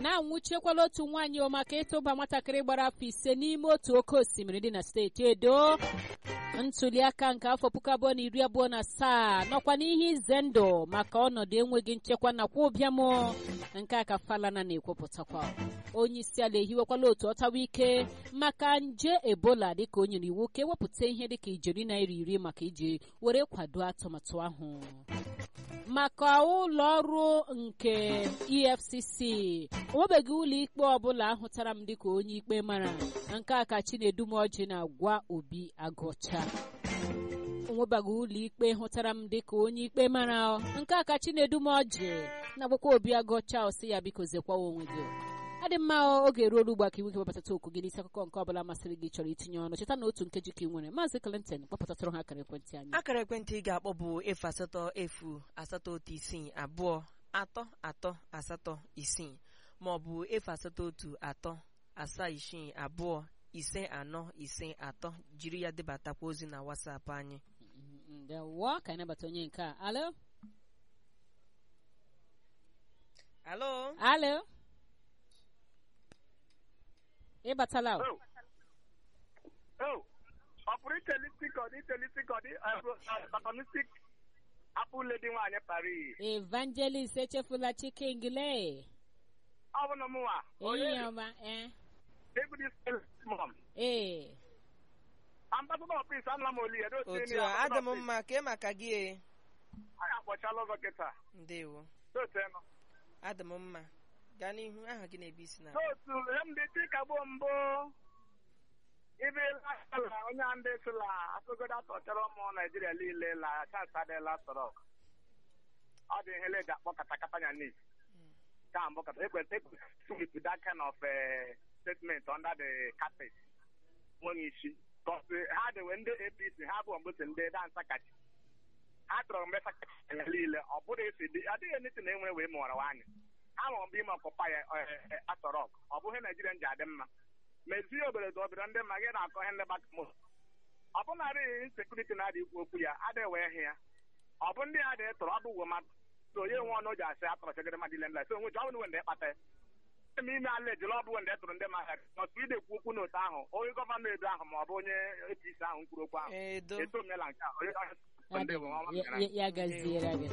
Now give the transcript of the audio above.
na-anwụchiekwala otu nwaanyị o maka ịtụba nwatakịrị gbara afọ ise n'ime otu oke osimiri dị na steeti edo ntuliaka nke afọ puku abụọ na iri abụọ na asaa nọkwa n'ihe ize ndụ maka ọnọdụ enweghị nchekwa nakwa ụbịam nke a ka falana na-ekwupụtakwa onye isi ala ehiwekwala otu ọtawa ike maka nje ebola dịka o nyere iwu ka ewepụta ihe dịka ijeri naira iri maka iji were kwado atụmatụ ahụ maka ụlọ ọrụ nke efcc onwebeghị ụlọ ikpe ọbụla ahụtara m dịka onye ikpe mara nke a ka chinedumoji na-agwa obi agụcha onwebeghị ụlọ ikpe hụtara m dịka onye ikpe mara nke a ka chinedumoji na-agwakwa obi agụcha ọsị ya biko zekwawa onwe gị adị mma oge ruo ugbu a ka iwu gị wepụtata okwu gị n'isi akụkọ nke ọbụla masịrị gị chọrọ itinye ọnụ cheta na otu nkeji ka ị nwere maazị Clinton kpọpụtatụrụ ha akara ekwentị anyị akara ekwentị ị ga-akpọ bụ efu asatọ efu asatọ otu isii abụọ atọ atọ asatọ isii ma ọ bụ efu asatọ otu atọ asaa isii abụọ ise anọ ise atọ jiri ya debatakwa ozi na wasapụ anyị ndewo ka anyị nabata onye nke a alo alo alo ịbatala o ọ pụrụ itelistik ọ dị itelistik ọ dị batonistik apụ ledi nwaanyị Paris evangelist echefula chikengile ọ bụ na mụnwa ehihie ọma ee David mom ee ambassador of peace anụla m oli ya otu a adị m mma kee maka gị e anyị akpọchala ụzọ kịta ndewo totenụ adị m mma gaa n'ihu aha gị na-ebi isi na n'otu mdịtị kagbo mbụ ibe ala onye ndị sịla asụgodo atọchara ụmụ naijiria niile la chance adịla sọrọ ọ dị ihe leji akpọ katakata ya nis ka mbụ kata ekweta ekwesịrị that kind of statement under the carpet nweghị isi kọsi ha dịwe ndị apc ha bụ mbụsị ndị dansa kachi ha chọrọ mgbe sakachi ya niile ọ bụrụ esi dị adịghị niti na enwe wee mụọrọ anyị ahụrụ m ime ọkụpa ya atọrọk ọ bụghị naijiria ji adị mma mezie obodo dị obodo ndị mma gị na-akọ ihe ndị gbaka mụ ọ bụnarị insekuriti na-adị ikwu okwu ya adịghị wee hị ya ọ bụ ndị a dị tọrọ ọ bụ uwe mmadụ so onye nwe ọnụ ji asị atọrọ chegara mmadụ ile nla so onwe ji ọ bụrụ wende kpata ya eme ime ala ejele ọ bụ wende tụrụ ndị mmadụ nọtụ ide ekwu okwu n'otu ahụ onye gọvanọ edo ahụ ma ọ bụ onye apc ahụ kwuru okwu ahụ edo eto omela nke a onye ya gaziere gị